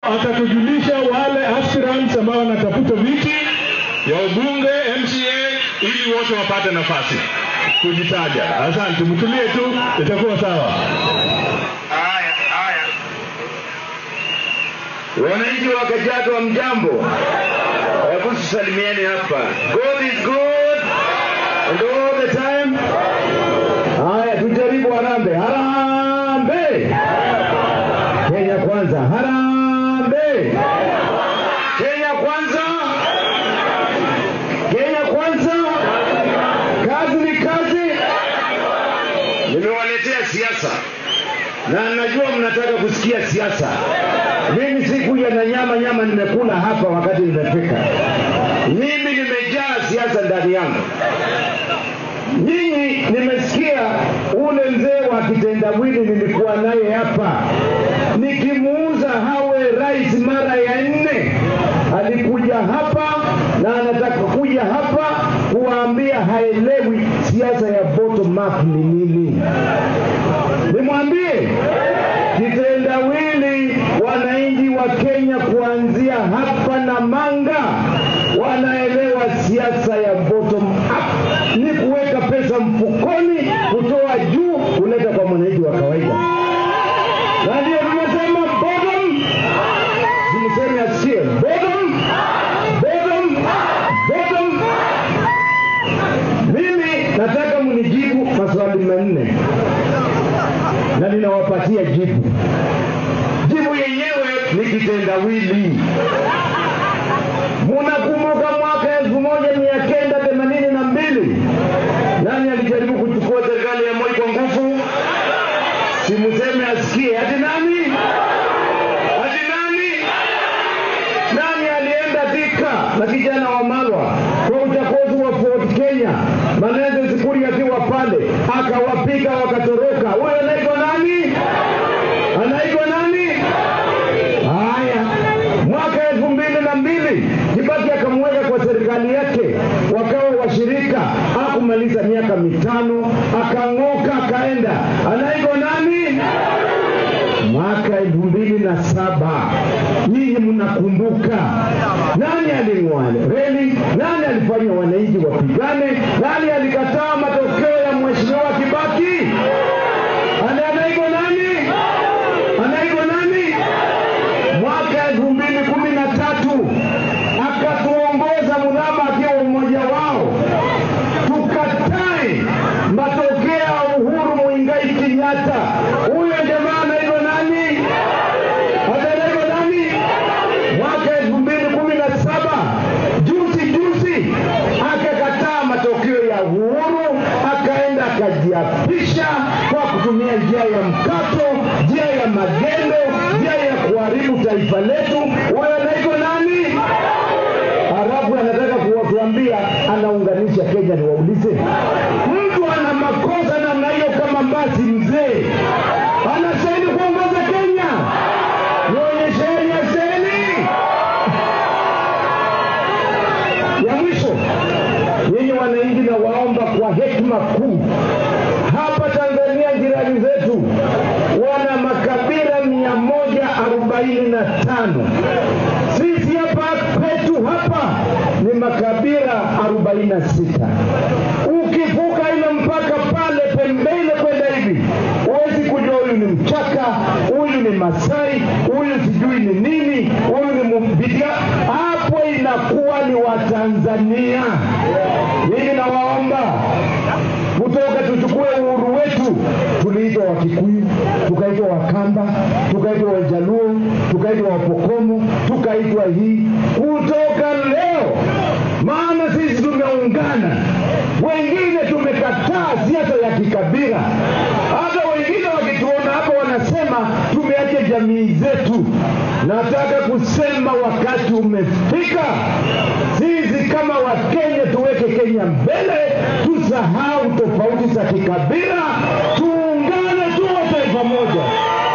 atatujulisha wale aspirants ambao wanatafuta viti ya ubunge MCA ili wote wapate nafasi kujitaja. Asante, mtulie tu, itakuwa sawa. Haya, haya. Wananchi wa Kajiado wa mjambo, hebu tusalimieni hapa. God is good and all the time. Haya, tujaribu harambee. Harambee! Kenya kwanza. Harambee! Kenya kwanza. Kenya kwanza. Kazi ni kazi. Nimewaletea siasa na najua mnataka kusikia siasa. Mimi sikuja na nyama nyama, nimekula hapa wakati nimefika. Mimi nimejaa siasa ndani yangu. Nyinyi nimesikia ule mzee wa kitendawili nilikuwa naye hapa nikimuuza hawe rais mara ya nne, alikuja hapa na anataka kuja hapa kuwaambia haelewi siasa ya bottom up ni nini. Nimwambie kitendawili, wananchi wa Kenya kuanzia hapa na Manga wanaelewa siasa ya bottom up ni kuweka pesa mfukoni, kutoa juu, kuleta kwa mwananchi wa kawaida, na ndio tunasema bottom. Simseme asikie bottom, bottom, bottom. Mimi nataka mnijibu maswali manne na ninawapatia jibu. Jibu yenyewe ni kitendawili. Munakumbuka mwaka elfu moja mia kenda themanini na mbili nani alijaribu kuchukua serikali ya Moi kwa nguvu? Simuseme asikie. Ati nani? Ati nani? Nani alienda Thika na kijana wa Malwa kwa uchaguzi wa Fort Kenya, Maneze Sikuri akiwa pale akawapiga wakatoroka. Huyo anaitwa nani? Anaitwa nani? Haya, mwaka elfu mbili na mbili Kibaki akamweka kwa serikali yake, wakawa washirika. Hakumaliza miaka mitano, akang'oka akaenda. Anaitwa nani? Mwaka elfu mbili na saba nyinyi mnakumbuka nani aling'oa reli? Nani alifanya wananchi wapigane? Nani alikataa matokeo ya mheshimiwa Kibaki? Ana- Anaitwa nani? Anaitwa nani? Mwaka elfu mbili kumi na tatu akatuongoza Mudhama akiwa mmoja wao, tukatae matokeo ya Uhuru Muigai Kenyatta. Huyo jamaa anaitwa nani? Hata anaitwa nani? Mwaka elfu mbili kumi na saba juzi juzi akakataa matokeo ya Uhuru, akaenda akajiapisha kwa kutumia njia ya mkato, njia ya magendo, njia ya kuharibu taifa letu. Huyo anaitwa nani? Halafu anataka kuwatuambia anaunganisha Kenya. Niwaulize, mtu ana makosa namna hiyo kama Mbasi mzee anastahili kuongoza Kenya? Nionyesheni aseni ya mwisho. Nyinyi wananchi, na waomba kwa hekima kuu, hapa Tanzania jirani zetu wana makabila mia moja arobaini na tano. Sisi hapa kwetu hapa ni makabila arobaini na sita. Ukivuka ile mpaka pale pembeni kwenda hivi, huwezi kujua huyu ni Mchaka, huyu ni Masai, huyu sijui ni nini, huyu ni Mumbiga. Hapo inakuwa ni Watanzania. Mimi nawaomba kutoka tuchukue uhuru wetu, tuliitwa Wakikuyu, tukaitwa Wakamba, tukaitwa Wajaluo, tukaitwa Wapokomo, tukaitwa hii. Kutoka leo, maana sisi tumeungana, wengine tumekataa siasa ya kikabila. Hata wengine wakituona hapa wanasema tumeacha jamii zetu. Nataka kusema wakati umefika, sisi kama Wakenya tuweke Kenya mbele, tusahau tofauti za kikabila, tuungane, tuwe taifa moja.